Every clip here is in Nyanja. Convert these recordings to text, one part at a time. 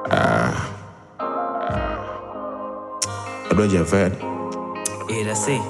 Abdul Jafar. Yeah, that's it.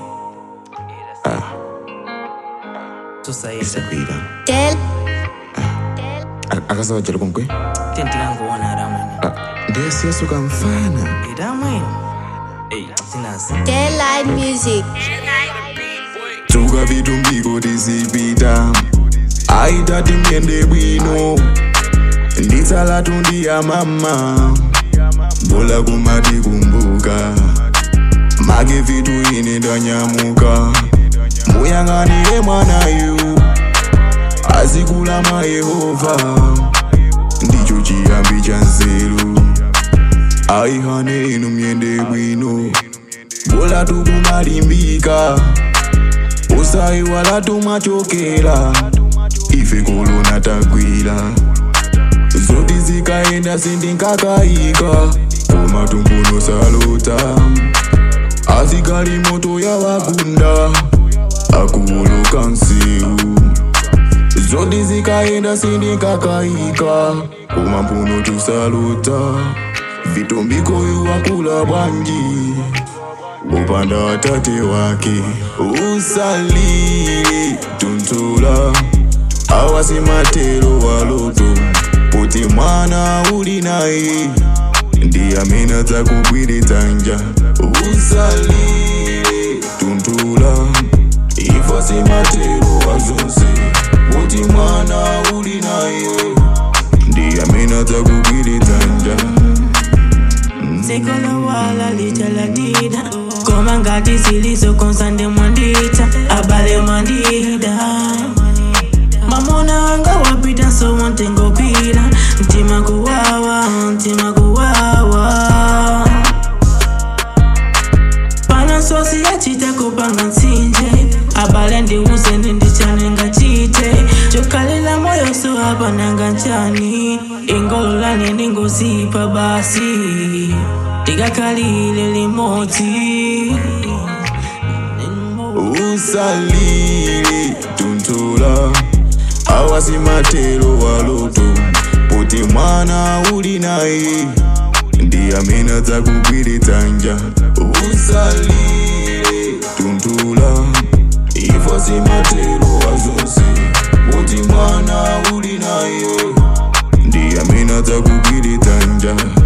tusaida Isakwira. Del, Akasaba chalo konkwe. tendikangoona ramani Ndiye siyasuka mfana. iramwini eyi sinasi Daylight Music. Tuka vitu mbiko tisipita. Aitati myende bwino. Nditsala tundi ya mama. Bola kumati kumbuka. Mage vitu ine ndanyamuka. Muyang'anire mwanayu. Azikula mwa Yehova. Ndicho chiyambi cha nzeru. Aihane inu myende bwino. Bola tukumalimbika. usayi wala tumachokera ife kolona tagwira zoti zikaenda sindinkakayika koma tumbuno salota asikali moto yawagunda akuwoloka nsiu zoti zikaenda sindinkakayika koma mpuno tusalota vitombikoyo wakula bwanji upanda watate wake usalile tuntula awasimatero waloto kuti mwana uli naye ndi amene adzakugwiritsanja usalile tuntula ifa simatero wazonse kuti mwana uli naye ndi amene adzakugwiritsanja Sekolo wala licha la dida Koma ngati zilizo konsande mwandita Abale mwandida Mamona wanga wapita so wantengo pira Ntima kuwawa, ntima kuwawa Pana sosi ya chita kupanga nsinje Abale ndi usene ndichanenga chite Chokalila moyo so apananga nchani Ingololane ningozipa basi Tikakalile limoti usalile tuntula awasimatero waloto kuti mwana uli naye ndi amene adzakugwiritsanja usalile tuntula ifa simatero wazonse kuti mwana uli naye ndi amene adzakugwiritsanja